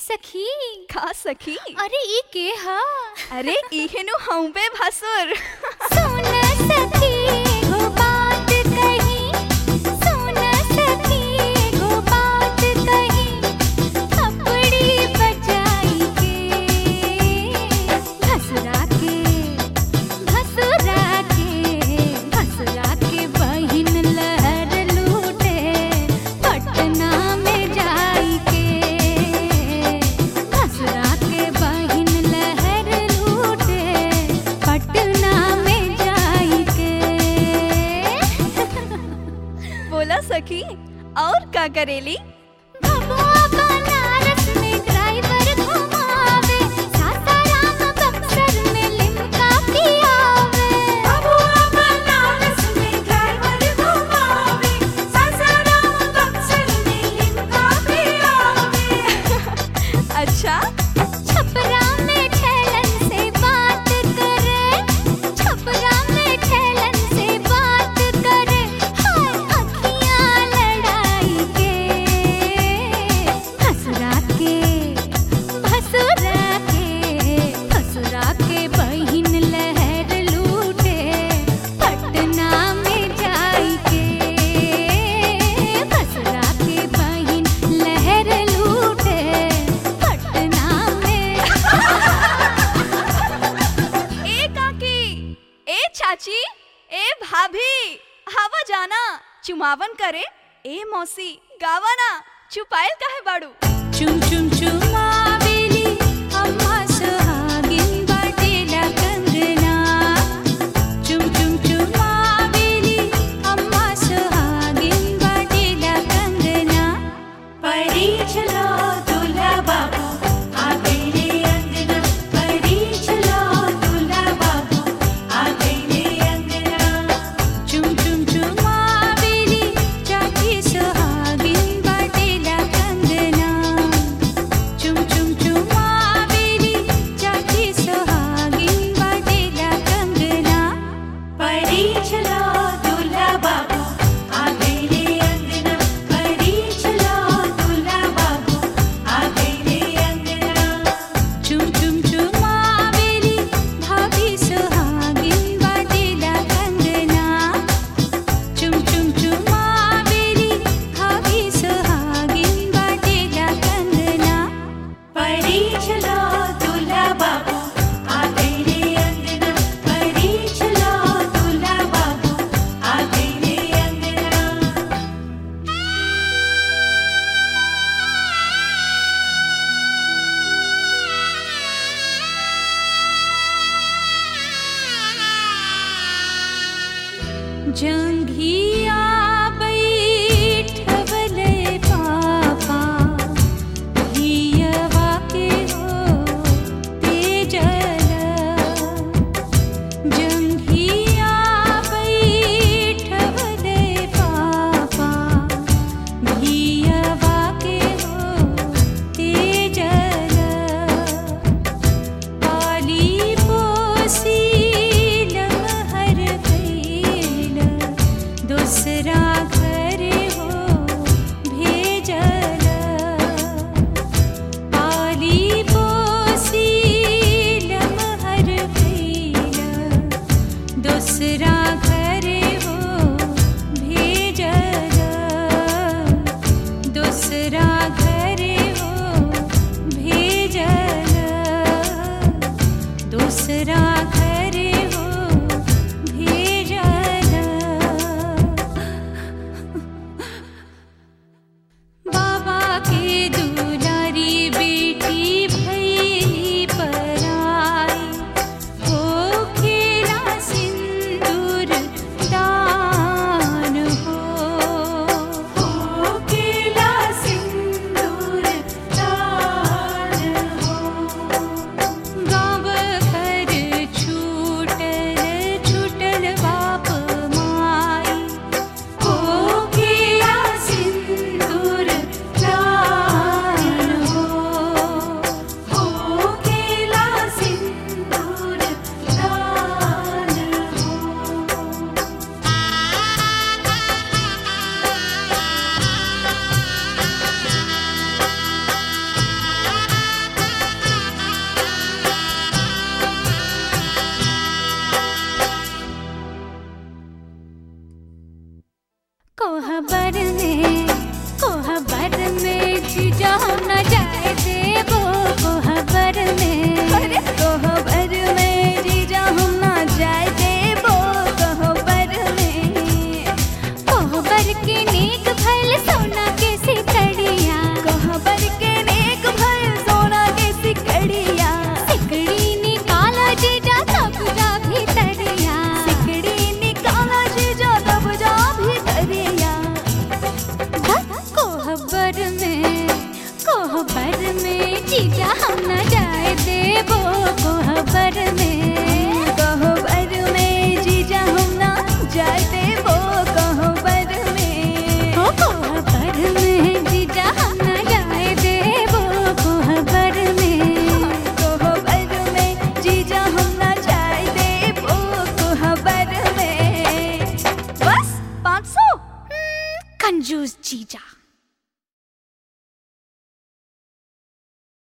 सखी का सखी अरे ई के हा अरे इहेनु हूँ बे भसुर सुन सखी एगो बात कही सुन सखी एगो बात कही थपड़ी बजाई के भसुरा के भसुरा के भसुरा के बहिन लहर लूटे पटना में जाई के भसुरा के बहिन लहर लूटे पटना में जाई के बोला सखी और का करेली भगवा बनारस में ड्राइवर घुमावे सासाराम बक्सर में लिमका पियावे भगवा बनारस में ड्राइवर घुमावे सासाराम बक्सर में लिमका पियावे अच्छा छपरा में ठेलन से बात करे छपरा में ठेलन से बात करे हाय अखियां लड़ाई के भसुरा के भसुरा के भसुरा के बहिन लहर लूटे पटना में जाई के भसुरा के बहिन लहर लूटे पटना में ए काकी ए चाची ए भाभी हवा जाना चुमावन करे ए मौसी गावाना चुपायल काहे बाड़ू चुम चुम चुमावेली अम्मा सुहागिन बाटेला कंगना चुम चुम चुमावेली अम्मा सुहागिन बाटेला कंगना परी चलो दूल्हा बाबू आ गईले अंगना परी चलो दूल्हा बाबू आ गईले अंगना चुम चुम चुमावेली चाची सुहागिन बाटेला कंगना चुम चुम चुमावेली चाची सुहागिन बाटेला कंगना परी चलो दूल्हा बाबू आ गईले अंगना परी चलो दूल्हा बाबू आ गईले अंगना चुम चुम चुमावेली भाभी सुहागिन बाटेला कंगना चुम चुम चुमावेली भाभी सुहागिन बाटेला कंगना परी चलो दूल्हा बाबू आ गईले अंगना परी चलो दूल्हा बाबू आ गईले अंगना जंघिया बैठवले पापा हियवा के हो तेजल जंघिया बैठवले पापा हियवा के हो तेजल पाली पोसी लमहर गईल न जाए देबो कोहबर में अरे कोहबर में जीजा हम ना जाए देबो कोहबर में कोहबर के नेक भइल सोना के सिकड़िया कोहबर के नेक भर सोना के सिकड़िया सिकड़ी निकाला जीजा तब जा भीतरिया सिकड़ी निकाला जीजा तब जा भीतरिया कोहबर में कोहबर में जीजा हम न जाए देबो कोहबर में कोहबर में जीजा हम ना जाए देबो कोहबर में ओ कोहबर में जीजा हम न जाए देबो कोहबर में कोहबर में जीजा हम ना जाए देबो कोहबर में बस पाँच सौ कंजूस जीजा